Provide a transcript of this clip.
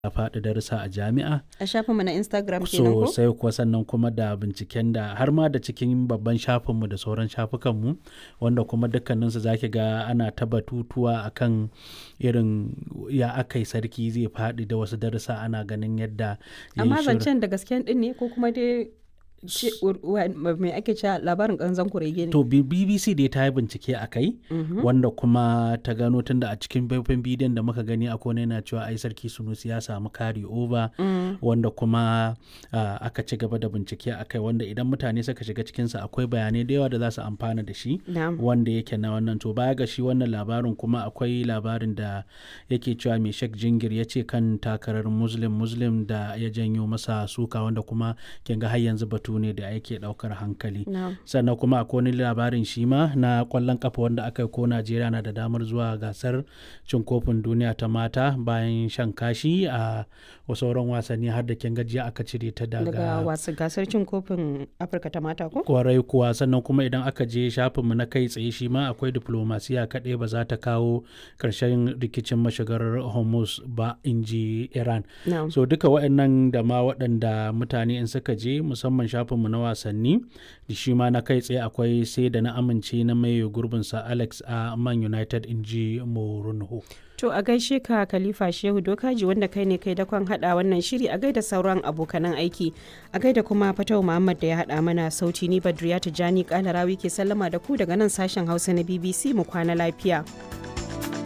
faɗi darussa a jami'a a shafinmu na instagram kenan ko sosai kuwa sannan kuma da binciken da har ma da cikin babban shafinmu da sauran shafukanmu wanda kuma dukkaninsu za ki ga ana ta batutuwa akan irin ya aka yi sarki zai faɗi da wasu darussa ana ganin yadda ya yi amma shirin- zancen da gasken din ne ko kuma dai ce- wa- mai ake cewa labarin kanzan kurege ne To B- BBC dai ta yi bincike a kai wanda kuma ta gano tunda a cikin faifan bidiyon da muka gani akwai wani yana cewa ai sarki Sunusi ya samu kari over wanda kuma ah, aka ci gaba da bincike a kai wanda idan mutane suka shiga cikinsa akwai bayanai da yawa da za su amfana da shi Na'am. wanda yake na wannan to baya ga shi wannan labarin kuma akwai labarin da yake cewa mai shek jingir ya ce kan takarar muslim muslim da ya janyo masa suka wanda kuma kin ga har yanzu batu ne da yake daukar hankali Na'am. sannan kuma akwai wani labarin shi ma na kwallon kafa wanda aka yi ko najeriya na da damar zuwa gasar cin kofin duniya ta mata bayan shan kashi a sauran wasanni har da kin gajiya aka cire ta daga daga wasu gasar cin kofin afirka ta mata ko kwarai kuwa sannan kuma idan aka je shafinmu na kai tsaye shi ma akwai diplomasiya kaɗai ba za ta kawo ƙarshen rikicin mashigar hormuz ba in ji iran Na'am. so duka waɗannan da ma waɗanda mutane in suka je musamman shafinmu na wasanni da shi ma na kai tsaye akwai sai da na amince na mai gurbinsa alex a man united in ji morunho To a gaishe ka Khalifa Shehu Dokaji wanda kai ne kai dakon hada wannan shiri a gaida sauran abokanan aiki. A gaida kuma Fatau Muhammad da ya hada mana sauti ni Badriya Tijani Kalarawi ke sallama da ku daga nan sashen Hausa na BBC mu kwana lafiya.